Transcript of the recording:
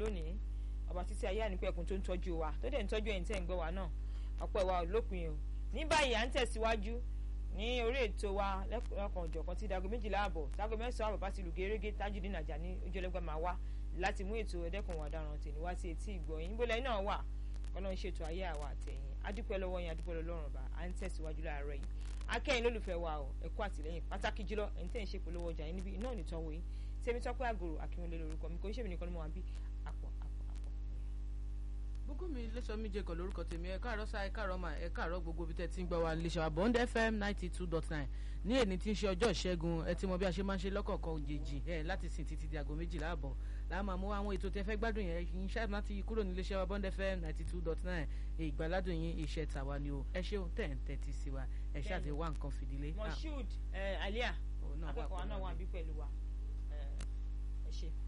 lónìí ọba títí ayé ànípẹ̀kun tó ń tọ́jú wa tó dẹ̀ ń tọ́jú ẹ̀yin tẹ́ ń gbọ́ wa náà ọpẹ́ wa ò lópin o ní báyìí à ń tẹ̀síwájú ní orí ètò wa lẹ́kọ̀ọ́ ọ̀jọ̀kan tí dago méjìlá àbọ̀ dago mẹ́sàn-án àbọ̀ bá ti lù gẹ́rẹ́gẹ́ Tajudeen Ajani ojúlẹ́gbẹ́ máa wá láti mú ètò ẹ̀dẹ́kùn ọ̀daràn tèmi wá sí etí ìgbọ̀yìn níbo lẹ́yìn náà wà ọlọ́run ṣètò ayé àwa àtẹ̀yìn adúpẹ́ lọ́wọ́ yín adúpẹ́ lọ́rùn ọba à ń tẹ̀síwájú láàárọ̀ yìí akẹ́yìn lólùfẹ́ wa o ẹ̀kọ́ àtìlẹ́yìn pàtàkì jùlọ ẹ̀yin tẹ̀ ń ṣe polówó ọjà yín níbi iná nìtọ́wọ́ yín tèmi tọ́pẹ́ àgòrò akínwólé lórúkọ mi kò ń ṣèmi nìkan ni mo wà bí àpọ̀ àpọ̀ àpọ̀. gbogbo mi lẹ́sọ̀ mi jẹ́ kan lórúkọ tèmi ẹ káàárọ̀ sáà ẹ káàárọ̀ mà ẹ káàárọ̀ gbogbo ibi tẹ́ ti ń gbọ́ wa lè ṣàwà bond fm ninety two dot nine ní èní tí ń ṣe ọjọ́ ìṣẹ́gun ẹ ti mọ bí a ṣe máa ń ṣe lọ́kọ̀ọ̀kan òjèèjì ẹ láti sìn títí di aago méjìlá àbọ̀ làá máa mú àwọn ètò tẹ́ fẹ́ gbádùn yẹn yín ṣáà láti kúrò ní iléeṣẹ́ wa bond fm ninety two dot nine ìgbàládùn yín iṣẹ́ tàwa ni o ẹ ṣeun tẹ̀ ń tẹ́tí sí wa ẹ ṣáà ti wá nǹkan fìdílé. Moshood Alia akẹ́kọ̀ọ́ náà wà bí pẹ̀lú wa ẹ ṣe.